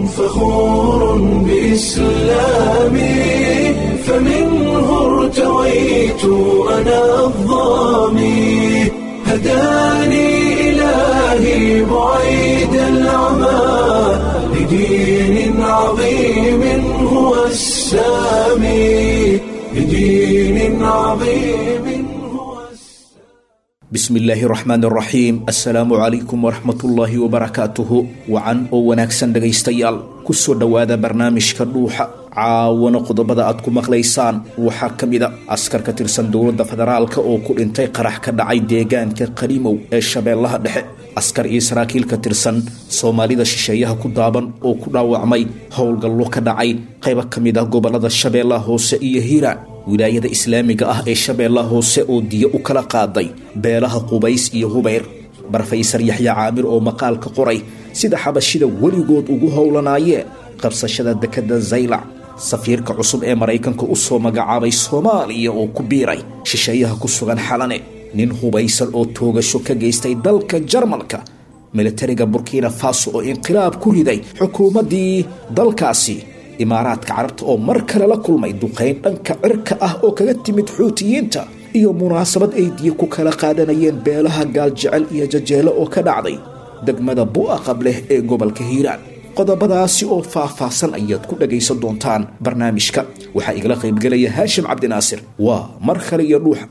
فخور بإسلامي فمنه ارتويت أنا الظامي هداني إلهي بعيد العمى لدين عظيم هو السامي لدين عظيم هو bismi illaahi raxmaan raxiim assalaamu calaykum waraxmatullaahi wabarakaatuhu wacan oo wanaagsan dhegaystayaal kusoo dhowaada barnaamijka dhuuxa caawana qodobada aad ku maqlaysaan waxaa ka mida askar ka tirsan dowladda federaalka oo ku dhintay qarax ka dhacay deegaanka qaliimow ee shabeellaha dhexe askar iyo saraakiil ka tirsan soomaalida shisheeyaha ku daaban oo ku dhaawacmay howlgallo ka dhacay qaybo ka mid ah gobolada shabeellaha hoose iyo hiiraan wilaayada islaamiga ah ee shabeellaha hoose oo diyo u kala qaaday beelaha qubays iyo hubayr barfaysar yaxya caamir oo maqaalka qoray sida xabashida weligood ugu howlanaayeen qabsashada dekadda zaylac safiirka cusub ee maraykanka u soo magacaabay soomaaliya oo ku biiray shisheeyaha ku sugan xalane nin hubaysan oo toogasho ka geystay dalka jarmalka militariga burkina faso oo inqilaab ku riday xukuumaddii dalkaasi imaaraadka carabta oo mar kale la kulmay duqayn dhanka cirka ah oo kaga timid xuutiyiinta iyo munaasabad ay diyo ku kala qaadanayeen beelaha gaaljecel iyo jajeelo oo ka dhacday degmada bu'a qableh ee gobolka hiiraan qodobadaasi oo faah-faahsan ayaad ku dhagaysan doontaan barnaamijka waxaa igala qaybgelaya haashim cabdinaasir waa mar kale iyo dhuuxa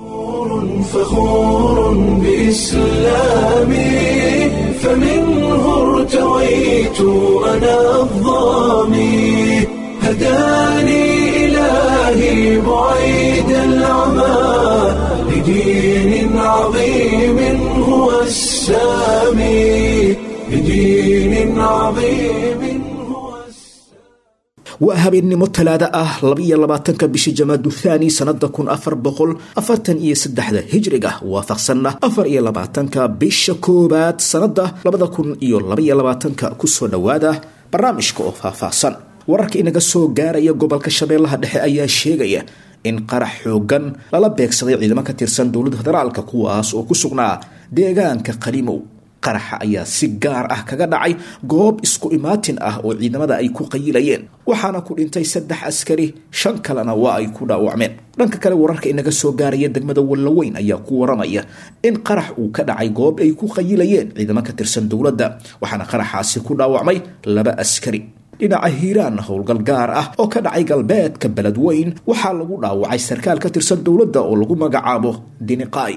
فخور بإسلامي فمنه ارتويت أنا الظامي هداني إلهي بعيد العمى لدين عظيم هو السامي لدين عظيم هو السامي waa habeennimo talaada ah labaiyo labaatanka bishii jamaadu thaani sanada kun afar boqol afartan iyo saddexda hijriga waafaqsanna afar iyo labaatanka bisha koowaad sanada labada kun iyo labaiyo labaatanka kusoo dhowaada barnaamijka oo faahfaahsan wararka inaga soo gaaraya gobolka shabeellaha dhexe ayaa sheegaya in qarax xoogan lala beegsaday ciidamo ka tirsan dowladda federaalka kuwaas oo ku sugnaa deegaanka qalimow qaraxa ayaa si gaar ah kaga dhacay goob isku imaatin ah oo ciidamada ay ku qayilayeen waxaana ku dhintay saddex askari shan kalena waa ay ku dhaawacmeen dhanka kale wararka inaga soo gaaraya degmada wallaweyn ayaa ku waramaya in qarax uu ka dhacay goob ay ku qayilayeen ciidamo ka tirsan dowladda waxaana qaraxaasi ku dhaawacmay laba askari dhinaca hiiraan howlgal gaar ah oo ka dhacay galbeedka beledweyn waxaa lagu dhaawacay sarkaal ka tirsan dowladda oo lagu magacaabo diniqaay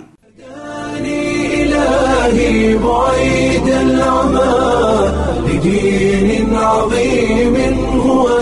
إلهي بعيد العمى لدين عظيم هو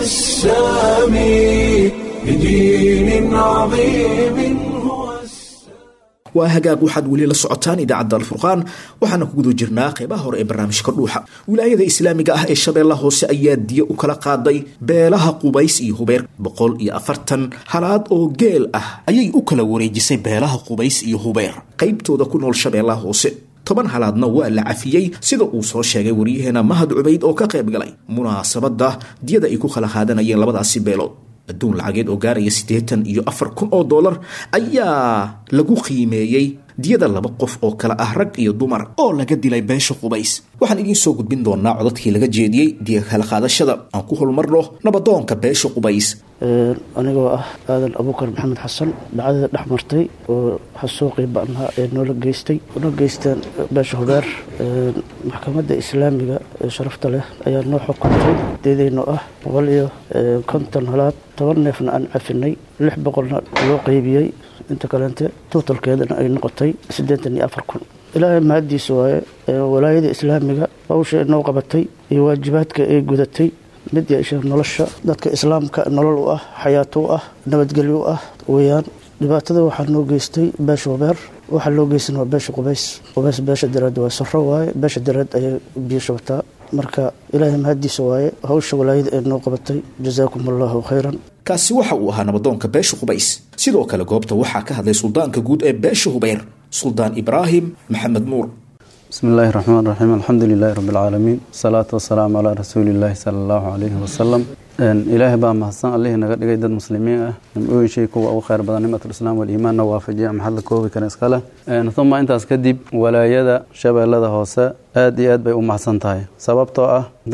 السامي لدين عظيم هو السامي waa hagaag waxaad weli la socotaan idaacadda alfurqaan waxaana ku guda jirnaa qeybaha hore ee barnaamijka dhuuxa wilaayada islaamiga ah ee shabeellaha hoose ayaa diyo u kala qaaday beelaha qubays iyo hubeer boqol iyo afartan halaad oo geel ah ayay u kala wareejisay beelaha qubays iyo hubeer qaybtooda ku nool shabeellaha hoose toban halaadna waa la cafiyey sida uu soo sheegay waryaheena mahad cubayd oo ka qayb galay munaasabadda diyada ay ku kala qaadanayeen labadaasi beelood adduun lacageed oo gaaraya siddeetan iyo afar kun oo dollar ayaa lagu qiimeeyey diyada laba qof oo kale ah rag iyo dumar oo laga dilay beesha qubays waxaan idiin soo gudbin doonaa codadkii laga jeediyey diya kala qaadashada aan ku holmarno nabadoonka beesha qubays anigoo ah aadan abuukar maxamed xasan dhacdada dhex martay oo xasuuqii ba'naa ee noola geystay una geysteen beesha hubeer maxkamadda islaamiga ee sharafta leh ayaa noo xukuntay deedaynoo ah boqol iyo konton halaad toban neefna aan cafinay lix boqolna loo qeybiyey inta kaleente tuutalkeedana ay noqotay siddeetan iyo afar kun ilaahay mahaddiisa waaye walaayada islaamiga hawsha inoo qabatay iyo waajibaadka ay gudatay mid yeesha nolosha dadka islaamka nolol u ah xayaato u ah nabadgelyo u ah weyaan dhibaatada waxaa noo geystay beesha hubeer waxaa loo geysan waa beesha qubays qubays beesha dareed waa saro waaye beesha dareed ayay biyo shubataa marka ilaahay mahaddiisa waaye hawsha walaayada ee noo qabatay jazaakum allahu khayran kaasi waxa uu ahaa nabadoonka beesha qubays sidoo kale goobta waxaa ka hadlay suldaanka guud ee beesha hubeer suldaan ibraahim maxamed nuur بسم الله الرحمن الرحيم الحمد لله رب العالمين الصلاة والسلام على رسول الله صلى الله عليه وسلم ilaahay baa mahadsan allihii naga dhigay dad muslimiin ah nimcooyin shay kuwa ugu khayr badan nimatulislaam waliimaanna waafajiya maxad la koobi kara iskale uma intaas kadib walaayada shabeellada hoose aad iyo aad bay u mahadsan tahay sababtoo ah dad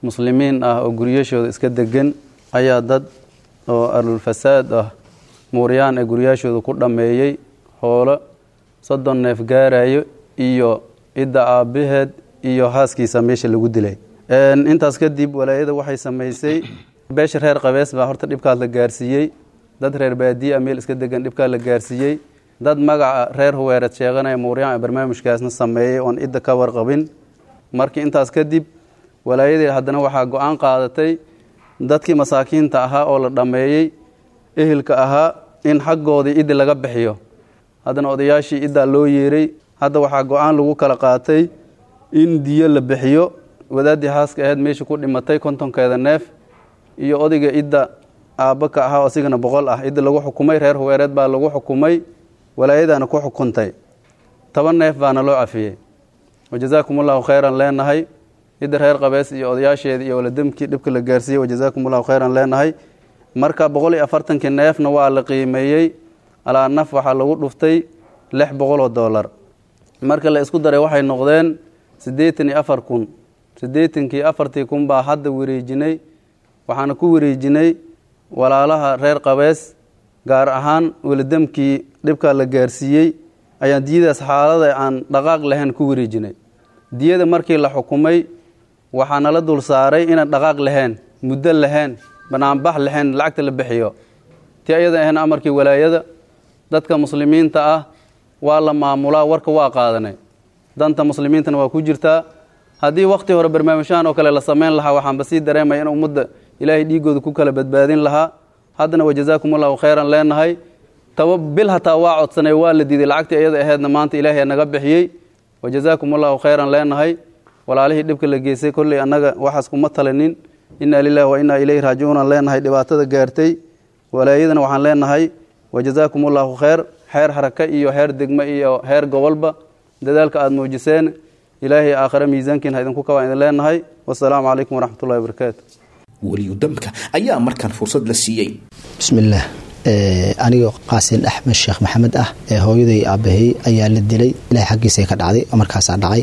muslimiin ah oo guryashooda iska degan ayaa dad oo arlulfasaad ah muuryaan ee guryaashooda ku dhammeeyey hoolo soddon neef gaarayo iyo cidda aabbaheed iyo haaskiisa meesha lagu dilay intaas kadib walaayada waxay samaysay beesha reer qabees baa horta dhibkaas la gaarsiiyey dad reer baadiye a meel iska degan dhibkaa la gaarsiiyey dad magaca reer huweereed sheeganaya muuryaan ee barnaamijkaasna sameeyey oon cidda ka warqabin markii intaas kadib walaayadii haddana waxaa go-aan qaadatay dadkii masaakiinta ahaa oo la dhammeeyey ehelka ahaa in xaggoodii iddi laga bixiyo haddana odayaashii iddaa loo yeeray hadda waxaa go-aan lagu kala qaatay in diyo la bixiyo wadaaddii haaska ahayd meesha ku dhimatay kontonkeeda neef iyo odayga idda aabba ka ahaa oo asigana boqol ah idda lagu xukumay reer huweereed baa lagu xukumay walaayadaana ku xukuntay toban neef baana loo cafiyey wajazaakum allahu khayran leenahay idda reer qabees iyo odayaasheeda iyo waladamkii dhibka la gaarsiiyey wajazaakum allahu khayran leenahay marka boqol iyo afartankii neefna waa la qiimeeyey alaa naf waxaa lagu dhuftay lix boqol oo dollar marka la isku daray waxay noqdeen siddeetan iyo afar kun siddeetankii afartii kun baa hadda wareejinay waxaana ku wareejinay walaalaha reer qabees gaar ahaan waladamkii dhibkaa la gaarsiiyey ayaan diyadaas xaalada aan dhaqaaq lahayn ku wareejinay diyada markii la xukumay waxaa nala dul saaray inaan dhaqaaq lahayn muddo lahayn banaanbax lahayn lacagta la bixiyo ti ayada ahayn amarkii walaayada dadka muslimiinta ah waa la maamulaa warka waa qaadanay danta muslimiintana waa ku jirtaa haddii wakhti hore barnaamijyahan oo kale la samayn lahaa waxaanba sii dareemaya in ummadda ilaahay dhiigooda ku kala badbaadin lahaa haddana wajazaakum allahu khayran leenahay taba bil hataa waa codsanay waa la diiday lacagtii iyada aheedna maanta ilaahay naga bixiyey wajazaakum allahu khayran leenahay walaalihii dhibka la geystay kolley annaga waxaas kuma talinin inaa lilahi wa inaa ilayhi raajicuunan leenahay dhibaatada gaartay walaayadana waxaan leenahay wajazaakum allahu khayr xeer haraka iyo heer degmo iyo heer gobolba dadaalka aada muujiseen ilaahay aakhare miisaankiina idinku kabaan idin leenahay wasalaamu calaykum waraxmatullahi wabarakaatu weliyudamka ayaa markaan fursad la siiyey bismillaah anigoo qaasin axmed sheekh maxamed ah ee hooyaday aabahey ayaa la dilay ilahay xaggiisa ka dhacday oo markaasaa dhacay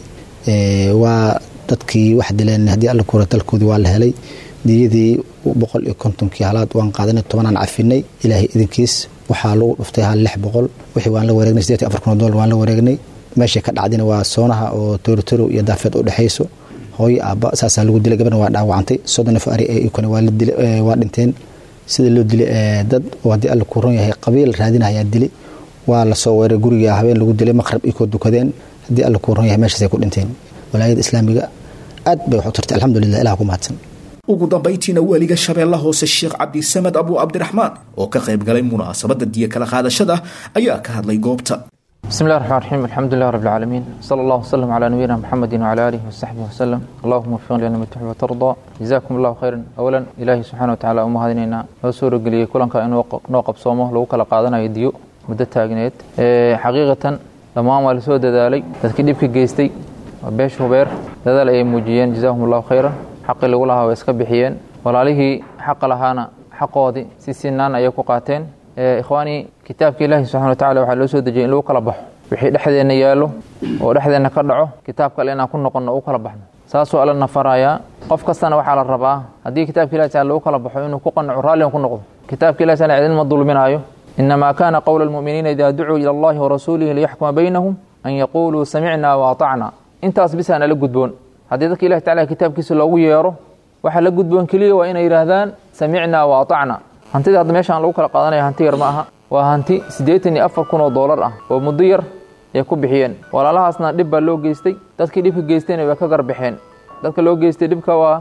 waa dadkii wax dileen haddii alla kuura dalkoodii waa la helay diyadii boqol iyo kontonkii halaad waan qaadanay tobanaan cafinay ilaahay idinkiis waxaa lagu dhuftay hal lix boqol wixii waan la wareegnay sideetan afar kun oo dollar waan la wareegnay meeshay ka dhacdina waa soonaha oo torotoro iyo daafeed u dhexayso hooyo aabba saasaa lagu dilay gabadna waa dhaawacantay soddon neef ari ikuna waa dhinteen sida loo dilay dad oo haddii alla ku ron yahay qabiil raadinayaa dili waa lasoo weeray guriga habeen lagu dilay maqrab ikoo dukadeen haddii alla ku ron yahay meeshaasay ku dhinteen walaayada islaamiga aad bay wax u tartay alxamdulilah ilah ku mahadsan ugu dambayntiina waaliga shabeella hoose sheekh cabdisamed abu cabdiraxmaan oo ka qayb galay munaasabadda diyo kala qaadashada ayaa ka hadlay goobta بسم الله الرحمن الرحيم الحمد لله رب العالمين صلى الله وسلم على نبينا محمد وعلى آله وصحبه وسلم اللهم وفقنا لما تحب وترضى جزاكم الله خيرا أولا إلهي سبحانه وتعالى أمه هذينينا وسورة قلية كلن كأن نوقف صومه لو كلا قادنا يديو مدة تاجنيت حقيقة لما ما لسوا دالي تذكير بك جيستي بيش هبير دال أي موجيين جزاهم الله خيرا حق اللي لها ويسكبحيين ولا حق لهانا حقودي سيسنان أيكو قاتين ikhwaani kitaabka ilaahi subxana wa tacala waxaa loo soo dejiyay in lagu kala baxo wixii dhexdeenna yaallo oo dhexdeenna ka dhaco kitaab kale inaan ku noqonno u kala baxno saasuu alla nafarayaa qof kastana waxaa la rabaa haddii kitaabka ilahi taala lagu kala baxo inuu ku qanaco raalligan ku noqdo kitaabka ilahi taala cidin ma dulminaayo inamaa kana qowla almu'miniina idaa ducuu ila allahi warasuulihi liyaxkuma baynahum an yaquuluu samicna waatacna intaas bisaa nala gudboon haddii dadka ilahi tacala kitaabkiisa loogu yeero waxa la gudboon keliya waa inay yidhaahdaan samicna waatacna hantida hadda meeshaan lagu kala qaadanaya hanti yar ma aha waa hanti siddeetan iyo afar kun oo doolar ah oo muddo yar ay ku bixiyeen walaalahaasna dhib baa loo geystay dadkii dhibka geystayna way ka garbixeen dadka loo geystay dhibka waa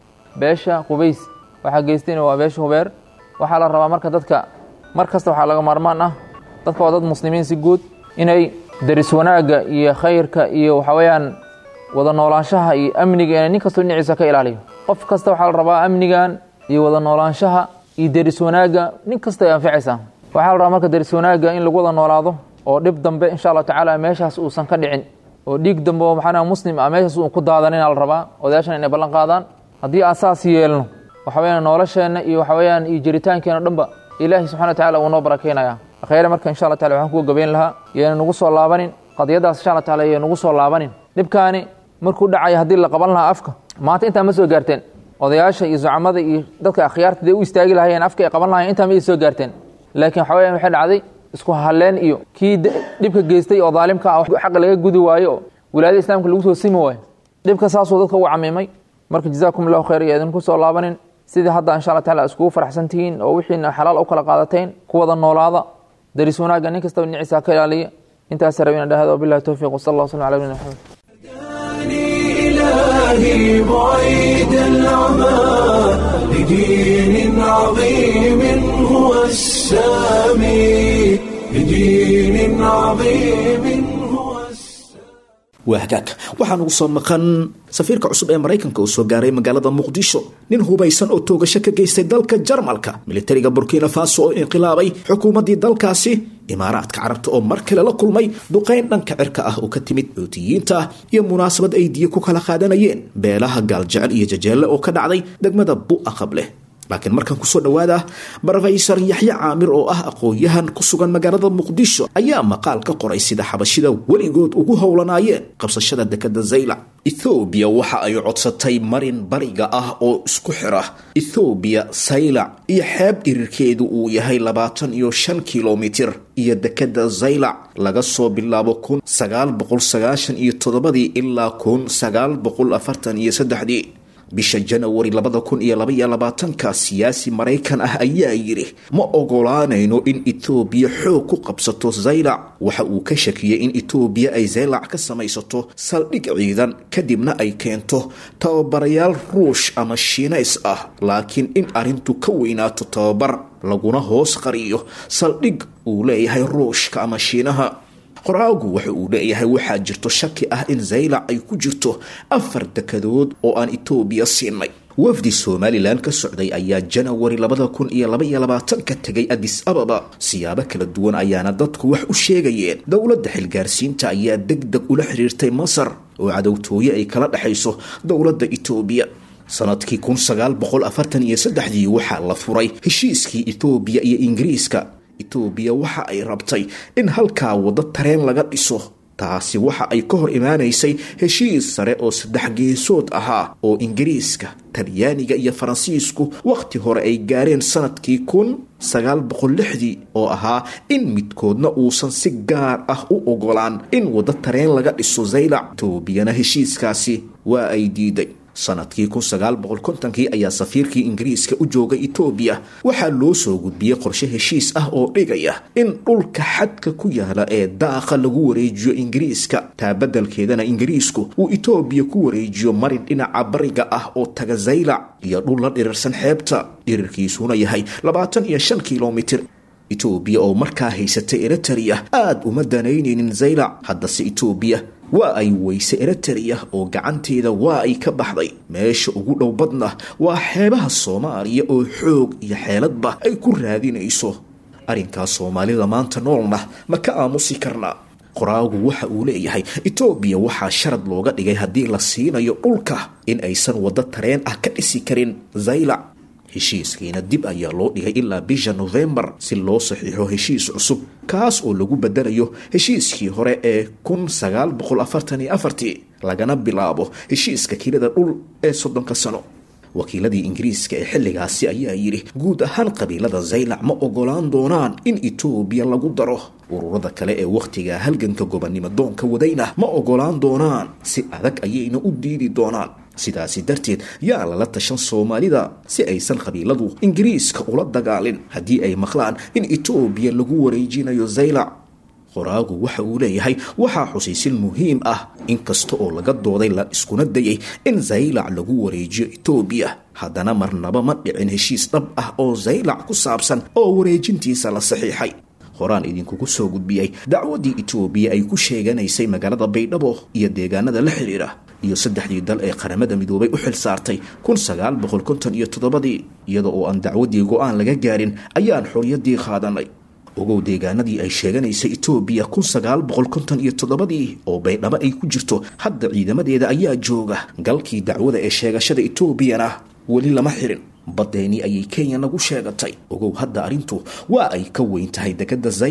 beesha qubays waxaa geystayna waa beesha hubeer waxaa la rabaa marka dadka mar kasta waxaa laga maarmaan ah dadka waa dad muslimiin si guud inay daris wanaagga iyo khayrka iyo waxa weeyaan wada noolaanshaha iyo amniga inay nin kastoo dhinaciisa ka ilaaliyo qof kasta waxaa la rabaa amnigan iyo wada noolaanshaha iyo deris wanaagga nin kasta ay anficaysaa waxaa la rabaa marka deris wanaagga in lagu wada noolaado oo dhib dambe insha allahu tacaala meeshaas uusan ka dhicin oo dhiig dambe oo maxaa muslim ah meeshaas uu ku daadanina la rabaa odayaashan inay ballan qaadaan haddii aan saas yeelno waxa weyaan nolosheenna iyo waxa weeyaan iyo jiritaankeena dhanba ilaahi subxana wa tacala uu noo barakeynaya khayre marka insha allah tacala waxaan kuga gabayn lahaa yayna nagu soo laabanin qadiyadaas insha allah tacala yay nagu soo laabanin dhibkaani markuu dhacaya haddii la qaban lahaa afka maanta intaa ma soo gaarteen odayaasha iyo zucamada iyo dadka akhyaarta dee u istaagi lahayeen afka ay qaban lahayeen intaa ma soo gaarteen laakiin waxa weyaan waxay dhacday isku halleen iyo kii dhibka geystay oo daalimka ah xaqa laga gudi waayo oo wilaayada islaamka lagu soo simi waayo dhibka saasuu dadka u camiimay marka jazaakum allahu khayr iyo idinku soo laabanin sidii hadda insha allah taala iskugu faraxsan tihiin oo wixiina xalaal u kala qaadateen ku wada noolaada daris wanaagga nin kastaba niciisa ka ilaaliya intaas rabina dhahada wabillahi towfiiq wasala allah waslam ala nabina maxamed إلهي بعيد العمى لدين عظيم هو السامي لدين عظيم هو السامي waa hagaag waxaan ugu soo maqan safiirka cusub ee maraykanka uu soo gaaray magaalada muqdisho nin hubaysan oo toogasho ka geystay dalka jarmalka militariga burkina faso oo inqilaabay xukuumaddii dalkaasi imaaraadka carabta oo mar kale la kulmay duqayn dhanka cirka ah oo ka timid xuutiyiinta iyo munaasabad ay diyo ku kala qaadanayeen beelaha gaaljecel iyo jajeelle oo ka dhacday degmada bu'a qableh laakiin markan kusoo dhowaada brofesor yaxye caamir oo ah aqoon-yahan ku sugan magaalada muqdisho ayaa maqaal ka qoray sida xabashida weligood ugu howlanaayeen qabsashada dekada zaylac ethoobiya waxa ay codsatay marin bariga ah oo isku xira ethoobiya saylac iyo xeeb dhirirkeedu uu yahay labaatan iyo shan kilomitir iyo dekada zaylac laga soo bilaabo kun sagaal boqol sagaashan iyo toddobadii ilaa kun sagaal boqol afartan iyo saddexdii bisha janawari labada kun iyo labaiyo labaatanka siyaasi maraykan ah ayaa yidhi ma ogolaanayno in etoobiya xoog ku qabsato zaylac waxa uu ka shakiyey in etoobiya ay zaylac ka samaysato saldhig ciidan kadibna ay keento tababarayaal ruush ama shiinays ah laakiin in arrintu ka weynaato tababar laguna hoos qariyo saldhig uu leeyahay ruushka ama shiinaha qoraagu waxa uu leeyahay waxaa jirto shaki ah in zaylac ay ku jirto afar dekadood oo aan etoobiya siinay wafdi somalilan ka socday ayaa janawari labada kun iyo labaiyo labaatanka tegay adis ababa siyaabo kala duwan ayaana dadku wax u sheegayeen dowladda xilgaarsiinta ayaa deg deg ula xiriirtay masar oo cadowtooye ay kala dhexayso dowladda etoobiya sanadkii kun sagaal boqol afartan iyo saddexdii waxaa la furay heshiiskii etoobiya iyo ingiriiska etoobiya waxa ay rabtay in halkaa waddo tareen laga dhiso taasi waxa ay ka hor imaanaysay heshiis sare oo saddex geesood ahaa oo ingiriiska talyaaniga iyo faransiisku wakhti hore ay gaareen sanadkii kun sagaal boqol lixdii oo ahaa in midkoodna uusan si gaar ah u ogolaan in waddo tareen laga dhiso zaylac etoobiyana heshiiskaasi waa ay diiday sanadkii kun sagaal boqol kontonkii ayaa safiirkii ingiriiska u joogay etoobiya waxaa loo soo gudbiyey qorshe heshiis ah oo dhigaya in dhulka xadka ku yaala ee daaqa lagu wareejiyo ingiriiska taa beddelkeedana ingiriisku uu etoobiya ku wareejiyo marin dhinaca bariga ah oo taga zaylac iyo dhul la dhirirsan xeebta dhirirkiisuna yahay labaatan iyo shan kilomitir etoobiya oo markaa haysatay eritereya aada uma danaynaynin zaylac haddase etoobiya waa ay weyse eritereya oo gacanteeda waa ay ka baxday meesha ugu dhow badna waa xeebaha soomaaliya oo xoog iyo xeeladba ay ku raadinayso arrinkaas soomaalida maanta noolna ma ka aamusi karnaa qoraagu waxa uu leeyahay etoobiya waxaa sharad looga dhigay haddii la siinayo dhulka in aysan waddo tareen ah ka dhisi karin zaylac heshiiskiina dib ayaa loo dhigay ilaa bisha nofembar si loo saxiixo heshiis cusub kaas oo lagu bedelayo heshiiskii hore ee kun sagaal boqol afartan iyo afartii lagana bilaabo heshiiska kilada dhul ee soddonka sano wakiiladii ingiriiska ee xilligaasi ayaa yidhi guud ahaan qabiilada zaylac ma ogolaan doonaan in etoobiya lagu daro ururada kale ee wakhtiga halganka gobonnimo doonka wadayna ma ogolaan doonaan si adag ayayna u diidi doonaan sidaasi darteed yaa lala tashan soomaalida si aysan qabiiladu ingiriiska ula dagaalin haddii ay maqlaan in etoobiya lagu wareejinayo zaylac qoraagu waxa uu leeyahay waxaa xusiisin muhiim ah inkasta oo laga dooday la iskuna dayay in zaylac lagu wareejiyo etoobiya haddana marnaba ma dhicin heshiis dhab ah oo zaylac ku saabsan oo wareejintiisa la saxiixay horaan idinkugu soo gudbiyey dacwaddii etoobiya ay ku sheeganaysay magaalada baydhabo iyo deegaanada la xidhiira iyo saddexdii dal ee qaramada midoobay u xil saartay kun sagaal boqol konton iyo toddobadii iyada oo aan dacwaddii go-aan laga gaarin ayaan xorriyaddii qaadanay ogow deegaanadii ay sheeganaysay etoobiya kun sagaal boqol konton iyo toddobadii oo baydhabo ay ku jirto hadda ciidamadeeda ayaa jooga galkii dacwada ee sheegashada etoobiyana weli lama xirin badeeni ayay kenya nagu sheegatay ogow hadda arrintu waa ay ka weyn tahay dekadda zaylac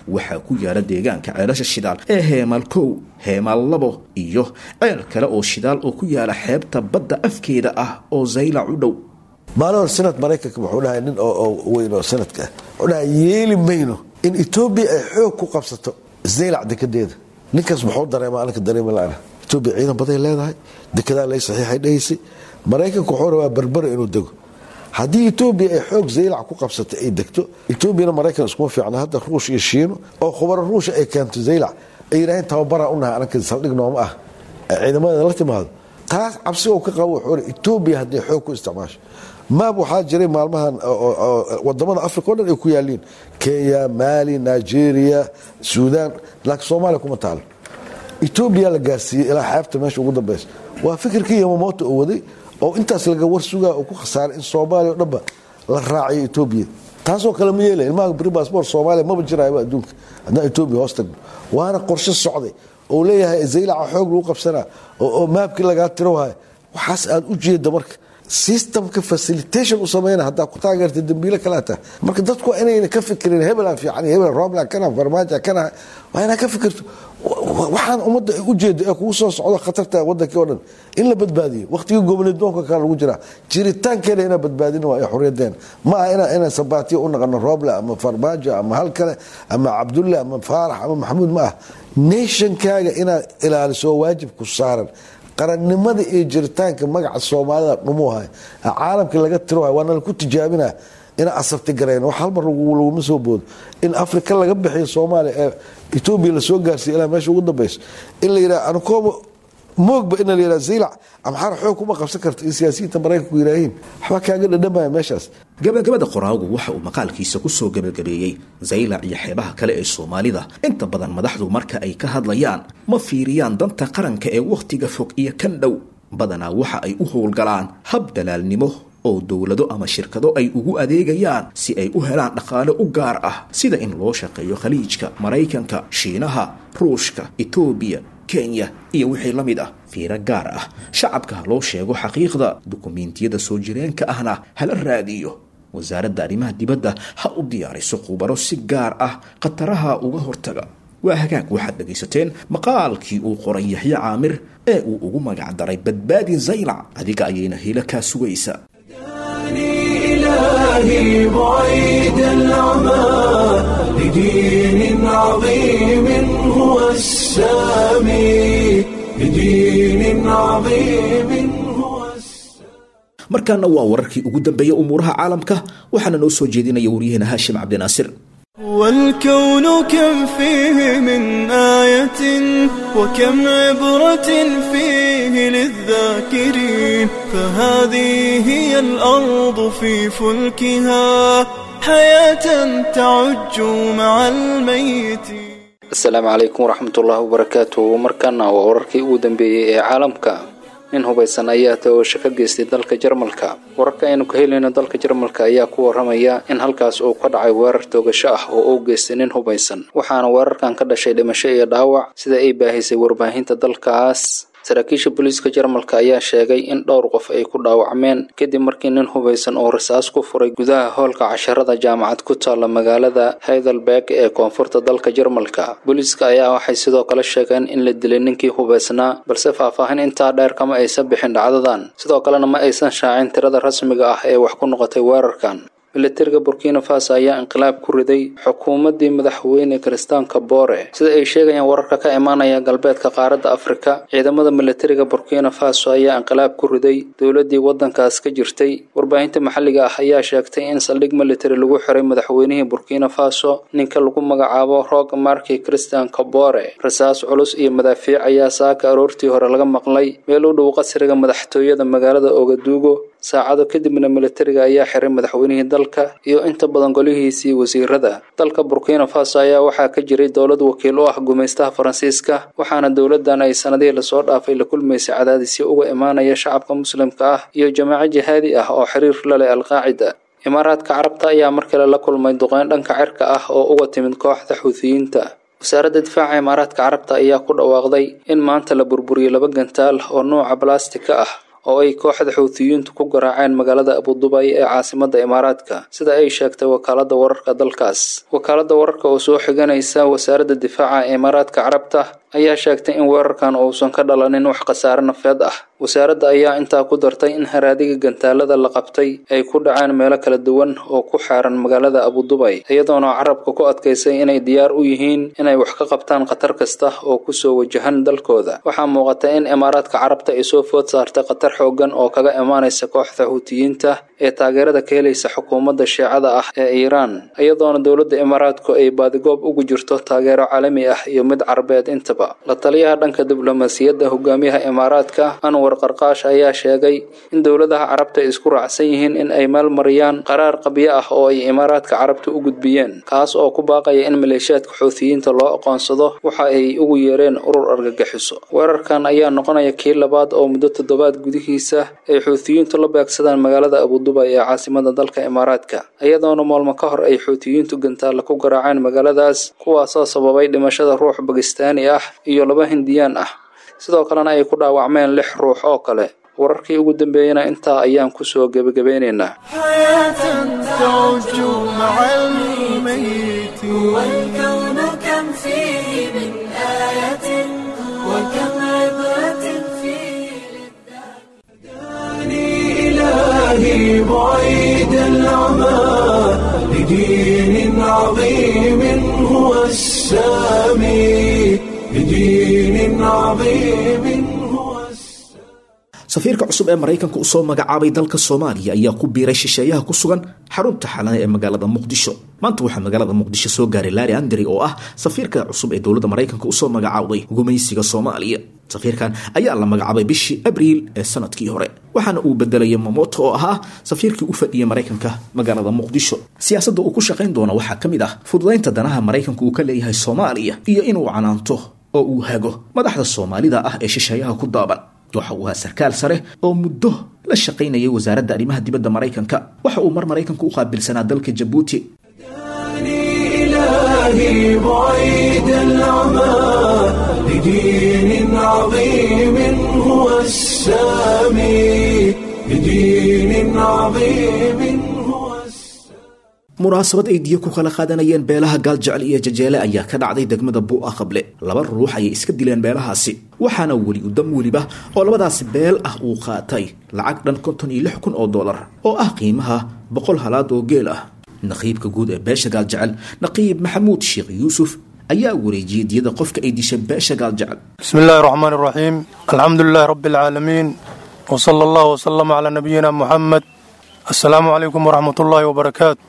waxaa ku yaala deegaanka ceelasha shidaal ee heemaal kow heemaal labo iyo ceel kale oo shidaal oo ku yaala xeebta badda afkeeda ah oo zaylac u dhow maalin hor sanad maraykanka wuxuu dhahay nin oo weyn oo sanadka ah wuxuu dhahay yeeli mayno in etoobiya ay xoog ku qabsato zaylac dekedeeda ninkaas muxuu dareema aninka dareema la-ana etoobiya ciidan baday leedahay dekedaa lay saxiixay dhahaysay maraykanka wuxuu rabaa berbera inuu dego haddii etoobiya ay xoog zaylac ku qabsato ay degto etoobiyana maraykan iskuma fiicna hadda ruush iyo shiino oo khubaro ruusha ay keento zaylac ay yidhaaheen tababaraa unahay ananka saldhig nooma ah ciidamada la timaado taas cabsi oo ka qabo wuxuu etoobiya hadday xoog ku isticmaasho maab waxaa jiray maalmahan wadamada africa o dhan ay ku yaaliin kenya mali nigeria suudan laakiin soomaaliya kuma taalo etoobiya la gaarsiiyey ilaa xeebta meesha ugu dambeysa waa fikirkii yamamoto oo waday oo intaas laga war sugaa oo ku khasaaray in soomaaliya o dhanba la raaciyo etoobiya taasoo kale ma yeelay ilmaha bri basbor soomaaliya maba jirayaba adduunka haddaan etoobiya hoos tagno waana qorshe socday oo leeyahay zaylaca xoog lagu qabsanaa oo maabkii lagaa tiro wahay waxaas aad u jeeda marka systemka facilitation u samayna haddaa ku taageerta dambiile kalaa tahay marka dadku waa inayna ka fikirin hebelaan fiican hebel romla kana farmaaja kana waa inaa ka fikirto waxaan ummadda u jeeda ee kugu soo socdo khatarta wadankii o dhan in la badbaadiyo waqtigii gobolnidoonka kale lagu jiraa jiritaankeena inaa badbaadin waa xorriyadeena ma aha ina inaan sabaatiyo u naqano roble ama farmaajo ama hal kale ama cabdulle ama faarax ama maxamuud ma ah nationkaaga inaad ilaaliso waajibku saaran qarannimada iyo jiritaanka magaca soomaalida dhumuuhay caalamkii laga tirohay waana laku tijaabina inaa asabti garayn wax halmar laguma soo boodo in afrika laga bixiyo soomaaliya ee etoobiya lasoo gaarsiiya ilaa meesha ugu dambeyso in la yidhaha anukooba moogba ina la yidhaha zaylac amxaar xoog kuma qabsan karta in siyaasiyiinta maraykanku yidhaahiin waxbaa kaaga dhadhamaya meeshaas gabagabada qoraagu waxa uu maqaalkiisa kusoo gabagabeeyey zaylac iyo xeebaha kale ee soomaalida inta badan madaxdu marka ay ka hadlayaan ma fiiriyaan danta qaranka ee wakhtiga fog iyo kan dhow badanaa waxa ay u howlgalaan hab dalaalnimo oo dowlado ama shirkado ay ugu adeegayaan si ay u helaan dhaqaale u gaar ah sida in loo shaqeeyo khaliijka maraykanka shiinaha ruushka etoobiya kenya iyo wixii la mid ah fiiro gaar ah shacabka ha loo sheego xaqiiqda dukumiintiyada soo jireenka ahna hala raadiyo wasaaradda arrimaha dibadda ha u diyaariso khubaro si gaar ah khataraha uga hortaga waa hagaag waxaad dhegaysateen maqaalkii uu qoray yaxye caamir ee uu ugu magac daray badbaadi zaylac adiga ayayna hila kaa sugaysa إلهي بعيد العمى لدين عظيم هو السامي لدين عظيم هو markaana waa wararkii ugu dambeeyey umuuraha caalamka waxaana noo soo jeedinaya waryaheena haashim cabdinaasir والكون كم فيه من آية وكم عبرة فيه للذاكرين فهذه هي الأرض في فلكها حياة تعج مع الميت asalaamu calaykum waraxmatullaahi wabarakaatuhu markaana waa wararkii ugu dambeeyey ee caalamka nin hubaysan ayaa taogasho ka geystay dalka jarmalka wararka aynu ka helayno dalka jarmalka ayaa ku waramaya in halkaas uu ka dhacay weerar toogasho ah oo uu geystay nin hubaysan waxaana weerarkan ka dhashay dhimasho iyo dhaawac sida ay baahisay warbaahinta dalkaas saraakiisha booliiska jarmalka ayaa sheegay in dhowr qof ay ku dhaawacmeen kadib markii nin hubaysan oo rasaas ku furay gudaha hoolka casharada jaamacad ku taalla magaalada heidelberg ee koonfurta dalka jarmalka booliiska ayaa waxay sidoo kale sheegeen in la dilay ninkii hubaysnaa balse faahfaahin intaa dheer kama aysan bixin dhacdadan sidoo kalena ma aysan shaacin tirada rasmiga ah ee wax ku noqotay weerarkan militariga burkina faso ayaa inqilaab ku riday xukuumaddii madaxweyne kiristaanka boore sida ay sheegayaan wararka ka imaanaya galbeedka qaaradda afrika ciidamada militariga burkina faso ayaa inqilaab ku riday dowladdii waddankaas ka jirtay warbaahinta maxalliga ah ayaa sheegtay in saldhig militari lagu xiray madaxweynihii burkina faso ninka lagu magacaabo roog marki kiristaanka boore rasaas culus iyo madaafiic ayaa saaka aroortii hore laga maqlay meel u dhow qasriga madaxtooyada magaalada ogaduugo saacado kadibna militariga ayaa xiray madaxweynihii dalka iyo inta badan golihiisii wasiirada dalka burkina faso ayaa waxaa ka jiray dowlad wakiil u ah gumaystaha faransiiska waxaana dowladan ay sanadihii lasoo dhaafay la kulmaysay cadaadisyo uga imaanaya shacabka muslimka ah iyo jamaaco jihaadi ah oo xiriir la leh alqaacida imaaraadka carabta ayaa mar kale la kulmay duqeyn dhanka cirka ah oo uga timid kooxda xuuthiyiinta wasaaradda difaaca imaaraadka carabta ayaa ku dhawaaqday in maanta la burburiyey laba gantaal oo nuuca balastika ah oo ay kooxda xuutiyiintu ku garaaceen magaalada abudubay ee caasimadda imaaraadka sida ay sheegtay wakaaladda wararka dalkaas wakaaladda wararka oo soo xiganaysa wasaaradda difaaca ee imaaraadka carabta ayaa sheegtay in weerarkan uusan ka dhalanin wax khasaare nafeed ah wasaaradda ayaa intaa ku dartay in haraadiga gantaalada la qabtay ay ku dhaceen meelo kala duwan oo ku xeeran magaalada abudubay iyadoona carabka ku adkaysay inay diyaar u yihiin inay wax ka qabtaan khatar kasta oo kusoo wajahan dalkooda waxaa muuqata in imaaraadka carabta ay soo food saartay khatar xoogan oo kaga imaanaysa kooxda xuutiyiinta ee taageerada ka helaysa xukuumadda shiicada ah ee iiraan iyadoona dowladda imaaraadku ay baadigoob ugu jirto taageero caalami ah iyo mid carabeed intaba la taliyaha dhanka diblomaasiyadda hogaamiyaha imaaraadka anwar qarqaash ayaa sheegay in dowladaha carabta ay isku raacsan yihiin in ay meel mariyaan qaraar qabyo ah oo ay imaaraadka carabta u gudbiyeen kaas oo ku baaqaya in maleeshiyaadka xuutiyiinta loo aqoonsado waxa ay ugu yeereen urur argagixiso weerarkan ayaa noqonaya kii labaad oo muddo toddobaad gudihiisa ay xuutiyiintu la beegsadaan magaalada abudubay ee caasimada dalka imaaraadka iyadoona maalmo ka hor ay xuutiyiintu gantaalla ku garaaceen magaaladaas kuwaasoo sababay dhimashada ruux bakistaani ah iyo laba hindiyaan ah sidoo kalena ay ku dhaawacmeen lix ruux oo kale wararkii ugu dambeeyena intaa ayaan kusoo gebagabeynaynaa والكون كم فيه من آية وكم عبرة فيه إلهي بعيد العمى لدين عظيم هو السامي لدين عظيم هو safiirka cusub ee maraykanka u soo magacaabay dalka soomaaliya ayaa ku biiray shisheeyaha ku sugan xarunta xalana ee magaalada muqdisho maanta waxaa magaalada muqdisho soo gaaray laari andri oo ah safiirka cusub ee dowladda maraykanka usoo magacaabday gumaysiga soomaaliya safiirkan ayaa la magacaabay bishii abriil ee sanadkii hore waxaana uu bedelayay mamoto oo ahaa safiirkii u fadhiyay maraykanka magaalada muqdisho siyaasadda uu ku shaqayn doona waxaa ka mid ah fududaynta danaha maraykanka uu ka leeyahay soomaaliya iyo inuu canaanto oo uu hago madaxda soomaalida ah ee shisheeyaha ku daaban waxa uu ahaa sarkaal sare oo muddo la shaqaynayay wasaaradda arrimaha dibadda maraykanka waxa uu mar maraykanka u qaabilsanaa dalka jabuuti إلهي بعيد العمى لدين عظيم هو السامي لدين عظيم هو munaasabad ay diyo ku kala qaadanayeen beelaha gaaljecel iyo jajeele ayaa ka dhacday degmada buu'a qable laba ruux ayay iska dileen beelahaasi waxaana weli udam weliba oo labadaasi beel ah uu qaatay lacag dhan konton iyo lix kun oo dollar oo ah qiimaha boqol halaad oo geel ah naqiibka guud ee beesha gaaljecel naqiib maxamuud sheekh yuusuf ayaa wareejiyey diyada qofka ay dishay beesha gaaljecel بسم الله الرحمن الرحيم الحمد لله رب العالمين وصلى الله وسلم على نبينا محمد السلام عليكم ورحمة الله وبركاته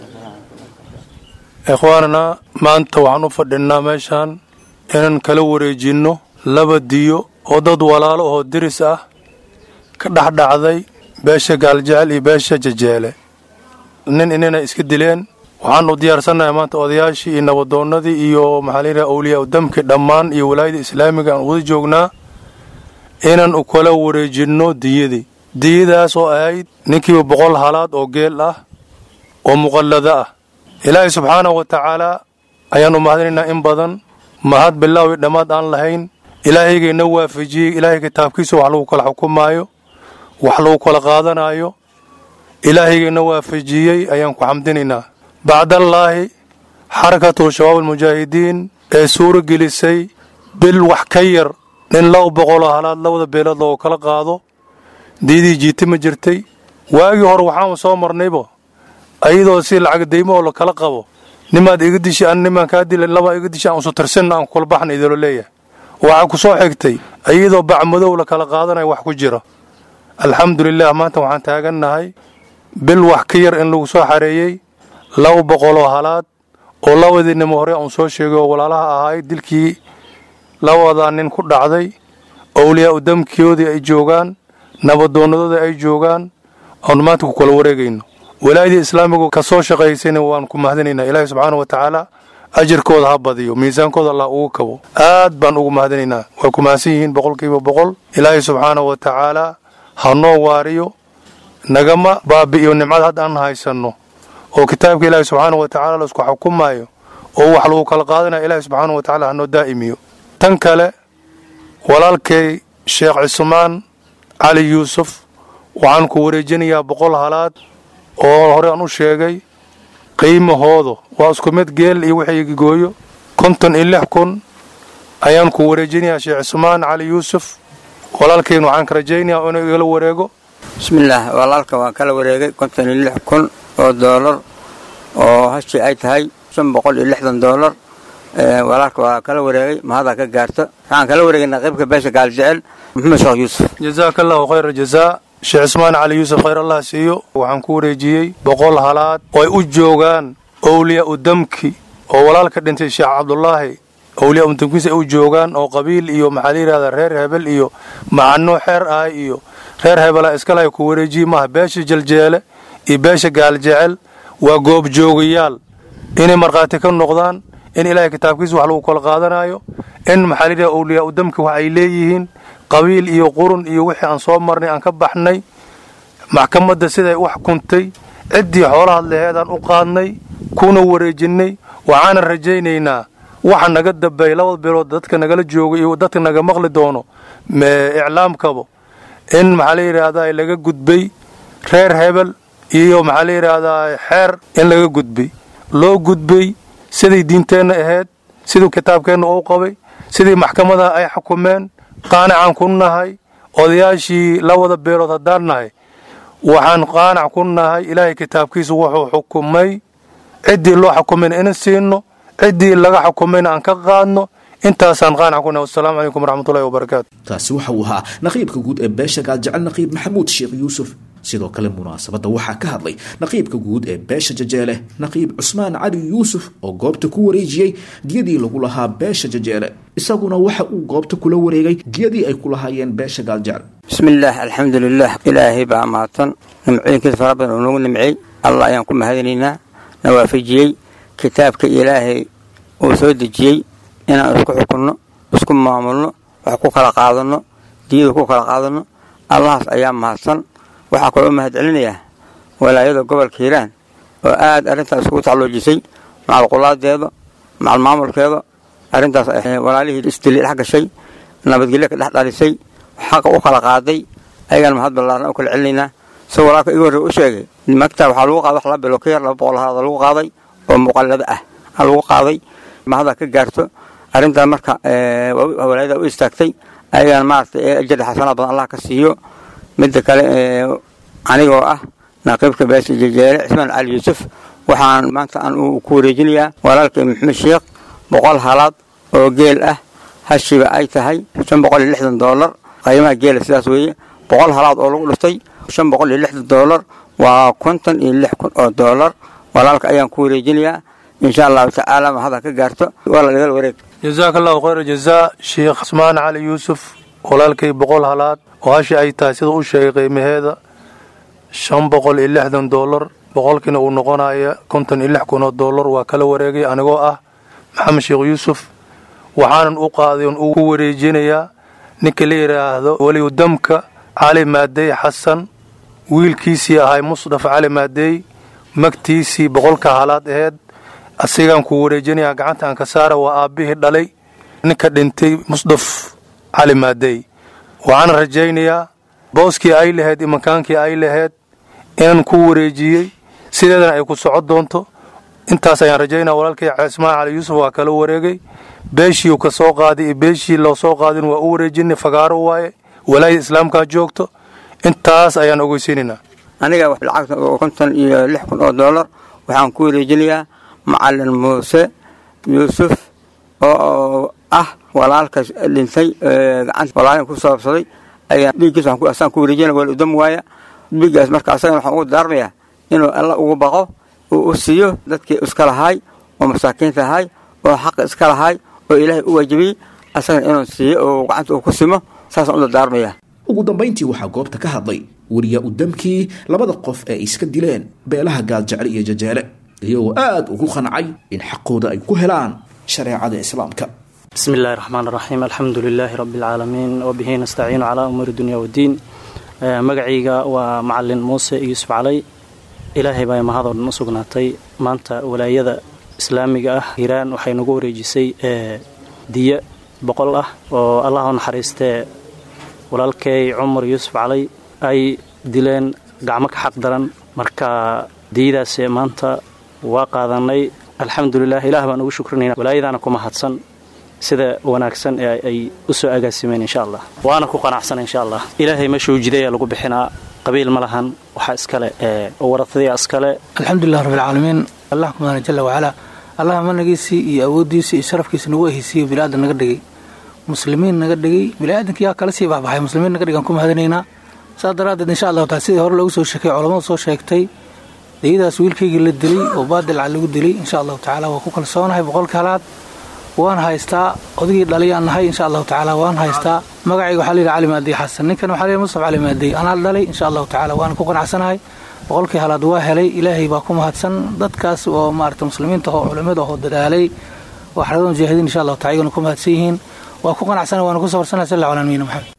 إخواننا ما أنت وحنو فدنا ميشان إنن كلا wareejinno laba diyo oo dad walaalo oo diris ah ka dhex dhacday beesha gaaljecel iyo beesha jajeele nin inina iska dileen waxaanu diyaarsannahay maanta odayaashii iyo nabadoonnadii iyo maxaa layidhaha awliyaa udamkii dhammaan iyo walaayada islaamiga aan wada joognaa inaan u kala wareejinno diyadii diyadaas oo ahayd ninkiiba boqol halaad oo geel ah oo muqallado ah ilaahay subxaanahu wa tacaalaa ayaannu mahadinaynaa in badan mahad bilaawi dhammaad aan lahayn ilaahaygaina waafajiyey ilaahay kitaabkiisa wax lagu kala xukumaayo wax lagu kala qaadanaayo ilaahaygaina waafajiyey ayaan ku xamdinaynaa bacdallaahi xarakatu shabaab almujaahidiin ee suuro gelisay bil wax ka yar nin laba boqoloo halaad labada beelood loogu kala qaado diidii jiiti ma jirtay waagii hore waxaanu soo marnaybo ayadoo si lacag daymo oo la kala qabo nimaad iga dishi an nimaan kaa dila labaa iga dishi aan usu tirsanna aan kula baxna idilo leeyahay waxaa ku soo xigtay iyadoo bacmadow la kala qaadanayo wax ku jira alxamdulilah maanta waxaan taagannahay bil wax ka yar in lagu soo xareeyey laba boqoloo halaad oo labadii nimo hore uun soo sheegay oo walaalaha ahaay dilkii labadaa nin ku dhacday owliyaa u damkoodii ay joogaan nabadoonnadoodii ay joogaan aanu maanta ku kala wareegayno walaayadii islaamigu ka soo shaqaysayna waan ku mahadinaynaa ilaahi subxaana wa tacaala ajirkooda ha badiyo miisaankooda allah ugu kabo aad baan ugu mahadinaynaa way ku mahadsan yihiin boqolkiiba boqol ilaahi subxaana wa tacaala ha noo waariyo nagama baabi'iyo nimcada hadda aan haysanno oo kitaabka ilaahi subxaana wa tacala laisku xukumaayo oo wax lagu kala qaadanayo ilaahi subxaana wa tacala hanoo daa'imiyo tan kale walaalkay sheekh cismaan cali yuusuf waxaan ku wareejinayaa boqol halaad oo hore aan u sheegay qiimahoodu waa isku mid geel iyo wixii gooyo konton iyo lix kun ayaan ku wareejinayaa sheekh cismaan cali yuusuf walaalkayn waxaan ka rajaynayaa inuu igala wareego bismillaah walaalka waan kala wareegay konton iyo lix kun oo doolar oo hashii ay tahay shan boqol iyo lixdan doolar walaalka waa kala wareegay mahadaa ka gaarta waxaan kala wareegaynaa qaybka beesha gaaljecel maxamed sheekh yuusuf jazaaka allahu khayra jazaa sheekh cismaan cali yuusuf khayr allah siiyo waxaan ku wareejiyey boqol halaad oo ay u joogaan owliyaa u damki oo walaalka dhintay sheekh cabdulaahi owliyaa u damkiisa ay u joogaan oo qabiil iyo maxaa la yidhahdaa reer hebel iyo macano xeer ah iyo reer hebela iskalahay ku wareejiye maaha beesha jaljeele iyo beesha gaaljecel waa goobjoogayaal inay markhaati ka noqdaan in ilaahay kitaabkiisa wax lagu kala qaadanayo in maxaa la yidhahda owliyaa u damki wax ay leeyihiin qabiil iyo qurun iyo wixii aan soo marnay aan ka baxnay maxkamadda siday u xukuntay ciddii xoolahaad laheedaan u qaadnay kuna wareejinnay waxaana rajaynaynaa waxa naga dambeey labada bilood dadka nagala jooga iyo dadka naga maqli doono iclaamkaba in maxaa la yidhaahdaa laga gudbay reer hebel iyo maxaa la yidhaahdaa xeer in laga gudbay loo gudbay siday diinteenna ahayd siduu kitaabkeenna uu qabay sidii maxkamadaha ay xukumeen qaanacaan ku nahay odayaashii labada beelood haddaan nahay waxaan qaanac ku nahay ilaahay kitaabkiisu wuxuu xukumay ciddii loo xukumayna ina siino ciddii laga xukumayna aan ka qaadno intaasaan qaanac ku nahay wasalaamu calaykum waraxmatullahi wabarakaatu taasi waxa uu ahaa naqiibka guud ee beesha gaaljecel naqiib maxamuud sheekh yuusuf sidoo kale munaasabadda waxaa ka hadlay naqiibka guud ee beesha jajeele naqiib cusmaan cali yuusuf oo goobta ku wareejiyey diyadii lagu lahaa beesha jajeele isaguna waxa uu goobta kula wareegay diyadii ay ku lahaayeen beesha gaaljecel bismillaah alxamdulilah ilaahay baa mahadsan nimcooyinkiisa fara badan oo nagu nimcey allah ayaan ku mahadinaynaa na waafajiyey kitaabka ilaahay uu soo dejiyey inaan isku xukunno isku maamulno wax ku kala qaadanno diyada ku kala qaadanno allahaas ayaa mahadsan waxaa kaloo u mahad celinayaa walaayada gobolka hiiraan oo aad arrintaas iskugu tacloojisay macalqulaadeeda macal maamulkeeda arrintaas walaalihii isdili dhex gashay nabadgelyo ka dhex dhalisay xaqa u kala qaaday ayagaan mahad ballaaran u kala celinaynaa si walaalka igu horre u sheegay magtaa waxaa lagu qaaday wax la bilo ka yar laba boqol halaada lagu qaaday oo muqallado ah aa lagu qaaday mahadaa ka gaarto arrintaa marka walaayada u istaagtay ayagaan maaragtay ajada xasanaa badan allah ka siiyo midda kale anigoo ah naqiibka beesha jejeele cismaan cali yuusuf waxaan maanta aan ku wareejinayaa walaalkay maxamed sheekh boqol halaad oo geel ah hashiba ay tahay shan boqol iyo lixdan doolar qiimaha geela sidaas weeye boqol halaad oo lagu dhuftay shan boqol iyo lixdan doolar waa konton iyo lix kun oo doolar walaalka ayaan ku wareejinayaa insha allahu tacaala mahada ka gaarto waa la dhigala wareeg jazaaka allahu khayra jazaa sheekh cismaan cali yuusuf walaalkay boqol halaad oo hashi ay tahay sida u sheegay qiimaheeda shan boqol iyo lixdan doolar boqolkiina uu noqonaya konton iyo lix kun oo doolar waa kala wareegay anigoo ah maxamed sheekh yuusuf waxaanan u qaaday on ugu wareejinayaa ninka la yidhaahdo weliyu damka cali maadey xasan wiilkiisii ahay musdaf cali maadey magtiisii boqolka halaad aheyd asigaan ku wareejinayaa gacanta aan ka saara waa aabbihii dhalay ninka dhintay musdaf cali maadey waxaana rajaynayaa booskii ay lahayd iyo makaankii ay lahayd inaan ku wareejiyey sideedana ay ku socon doonto intaas ayaan rajaynaya walaalkay cismaan cali yuusuf waa kala wareegay beeshii ka soo qaaday iyo beeshii loo soo qaadin waa u wareejinay fagaaro waaye walaayada islaamkaa joogto intaas ayaan ogeysiinaynaa aniga lacagta oo konton iyo lix kun oo doolar waxaan ku wareejinayaa macalin muuse yuusuf oo ah walaalka dhintay gacanta walaalin ku saabsaday ayaa dhiiggiis asaan ku wareejinaya wal udam waaya dhiiggaas marka asagana waxaan ugu daarmayaa inuu alla ugu baqo uu u siiyo dadkii iska lahaay oo masaakiinta ahay oo xaqa iska lahaay oo ilaahay u waajibiyey asagana inuu siiyo oo gacanta uu ku simo saasaan u dardaarmayaa ugu dambayntii waxaa goobta ka hadlay weriyaa u damkii labada qof ee ay iska dileen beelaha gaaljecel iyo jajeele iyagoo aad ugu qancay in xaqooda ay ku helaan shareecada islaamka بسم الله الرحمن الرحيم الحمد لله رب العالمين وبه نستعين على أمور الدنيا والدين magacayga waa macalin muuse yuusuf calay ilaahay baa mahadoo dhan u sugnaatay maanta walaayada islaamiga ah hiiraan waxay nagu wareejisay diya boqol ah oo allah u naxariistee walaalkay cumar yuusuf calay ay dileen gacmo ka xaq daran marka diyadaas maanta waa qaadanay alxamdulilah ilaah baan ugu shukrinayna walaayadaana ku mahadsan sida wanaagsan ee ay u soo agaasimeen insha allah waana ku qanacsana insha allah ilaahay meeshuu jidaya lagu bixinaa qabiil ma lahan waxaa iskale ee waratadiya iskale alxamdulilah rabbilcaalamiin allah kumadana jala wacalaa allah managiisii iyo awooddiisii iyo sharafkiisa nagu ehaysiiyo biniaadan naga dhigay muslimiin naga dhigay biniaadanka yaa kala sii baxbaxay muslimiin naga dhigaan ku mahadinaynaa saas daraaddeed insha allahu taala sidii hore loogu soo sheekay culammadu soo sheegtay dayadaas wiilkaygii la dilay oo baadilca lagu dilay insha allahu tacaala waa ku kalsoonahay boqolka halaad waan haystaa odigii dhaliyaan nahay insha allahu tacaala waan haystaa magacayga waxaa layidhi cali maadey xasan ninkan waxaa layidhi mustaf cali maadey anaa dhalay insha allahu tacaala waan ku qanacsanahay boqolkii halaad waa helay ilaahay baa ku mahadsan dadkaas oo maarata muslimiinta oo culimmada oo dadaalay oo xaradada mujaahidiin insha allahu taala iyaguna ku mahadsan yihiin waa ku qanacsanahay waana ku safarsanahay sal allahu ala nabiyina maxamed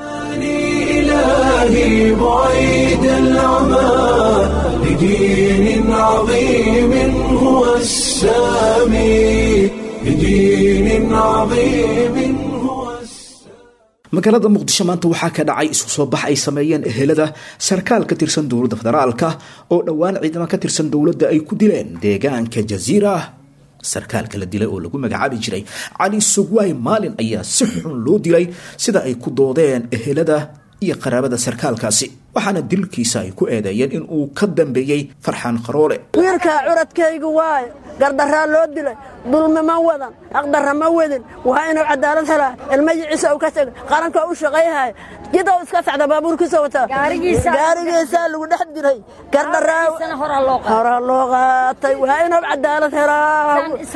إلهي بعيد العمى لدين عظيم هو السامي لدين عظيم هو magaalada muqdisho maanta waxaa ka dhacay isku soo bax ay sameeyeen ehelada sarkaal ka tirsan dowladda federaalka oo dhowaan ciidamo ka tirsan dowladda ay ku dileen deegaanka jasiira sarkaalka la dilay oo lagu magacaabi jiray cali sugwaay maalin ayaa si xun loo dilay sida ay ku doodeen ehelada iyo qaraabada sarkaalkaasi waxaana dilkiisa ay ku eedeeyeen in uu ka dambeeyey farxaan qaroole wiilkaa curadkaygu waayo gardaraa loo dilay dulmi ma wadan aqdarra ma wadin waa inuu cadaalad helaa ilmayiciisa uu ka tegay qaranka u shaqayhaya jida iska sacda baabuurkiisa wataa gaarigiisaa lagu dhex diray gardaraa hora loo qaatay waa inuu cadaalad helaa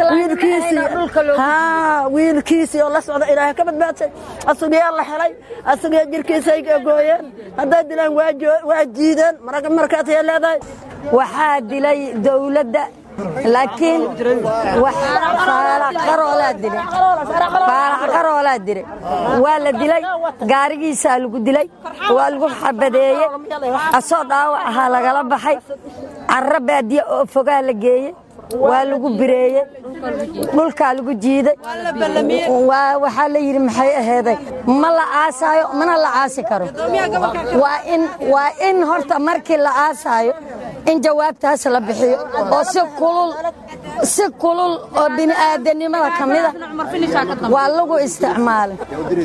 wiilkiisii oo la socda ilaahay ka badbaadsay asugiyaa la helay asugiyaa jirkiisay gooyeen hadday dilaan waa jiideen markaasay leedahay waxaa dilay dowladda laakiin faalaxqaroolaa dilay waa la dilay gaarigiisaa lagu dilay waa lagu xabadeeye asoo dhaawac ahaa lagala baxay carro baadiye oo fogaa la geeye waa lagu bireeyey dhulkaa lagu jiiday waxaa la yidhi maxay aheeday ma la aasaayo mana la aasi karo waa in horta markii la aasaayo in jawaabtaas la bixiyo oo si kulul si kulul oo bini'aadanimada ka mida waa lagu isticmaalay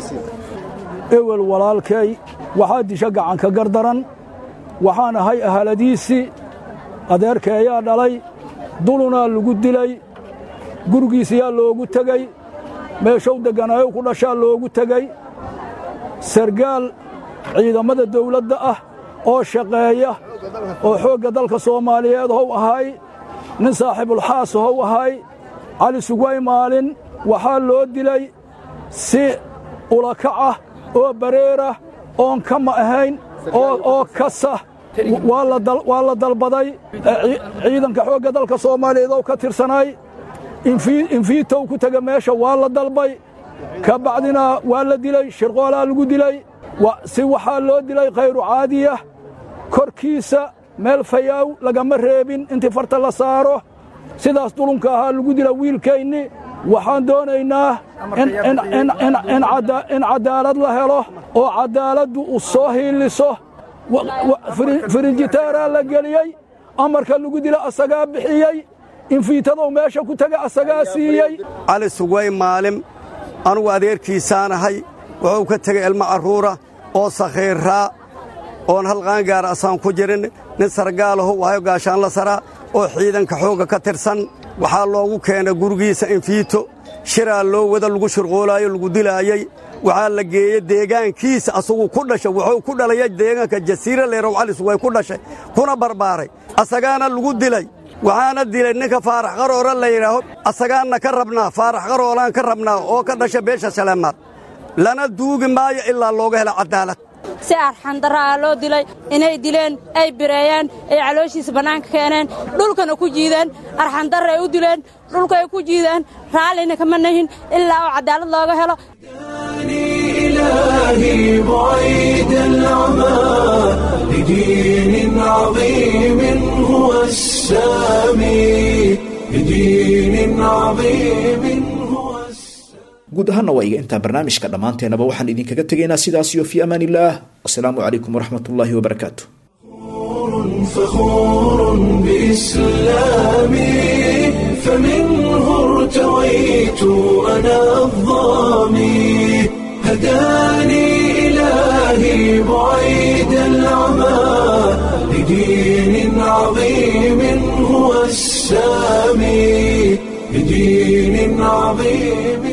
ewel walaalkay waxaa disha gacanka gardaran waxaan ahay ahaladiisii adeerkeeyaa dhalay dulunaa lagu dilay gurigiisiyaa loogu tegey meeshow degganayow ku dhashaa loogu tegey sargaal ciidammada dawladda ah oo shaqeeya oo xoogga dalka soomaaliyeed how ahay nin saaxiibulxaas how ahay cali sugway maalin waxaa loo dilay si ulakac ah oo bareerah oon kama ahayn oo kasa waa la dalbaday ciidanka xoogga dalka soomaaliyeed oo ka tirsanay infiitow ku tega meesha waa la dalbay ka bacdina waa la dilay shirqoolaa lagu dilay si waxaa loo dilay khayru caadiya korkiisa meel fayaaw lagama reebin intii farta la saaro sidaas dulunka ahaa lagu dila wiilkaynni waxaan doonaynaa in caddaalad la helo oo caddaaladdu u soo hiiliso firinjitaaraa la geliyey amarka lagu dila asagaa bixiyey infiitadow meesha ku tega asagaa siiyey cali sugway maalim anugu adeerkiisaanahay wuxuu ka tegay ilmo carruura oo sakhiirraa oon halqaan gaara asaan ku jirin nin sargaalaho waayo gaashaan la saraa oo ciidanka xoogga ka tirsan waxaa loogu keenay gurigiisa infiito shiraa loo wada lagu shirqoolaayo lagu dilaayey waxaa la geeyey deegaankiisa asagu ku dhashay wuxuu ku dhalaya deegaanka jasiira leerow cali sugway ku dhashay kuna barbaaray asagaana lagu dilay waxaana dilay ninka faarax qaroora la yidhaaho asagaanna ka rabnaa faarax qaroolaan ka rabnaa oo ka dhasha beesha saleemaad lana duugi maayo ilaa looga helo caddaalad si arxandarraa loo dilay inay dileen ay bireeyeen ay calooshiisa bannaanka keeneen dhulkana ku jiideen arxandarra ay u dileen dhulka ay ku jiideen raallina kama nahin ilaa oo caddaalad looga helo إلهي بعيد العمى لدين عظيم هو السامي لدين عظيم guud ahaanna waa iga intaa barnaamijka dhammaanteenaba waxaan idinkaga tegaynaa sidaas iyo fii amaan illaah wasalaamu calaykum waraxmat ullaahi wabarakaatu فخور بإسلامي فمنه ارتويت أنا الظامي هداني إلهي بعيد العمى لدين عظيم هو السامي لدين عظيم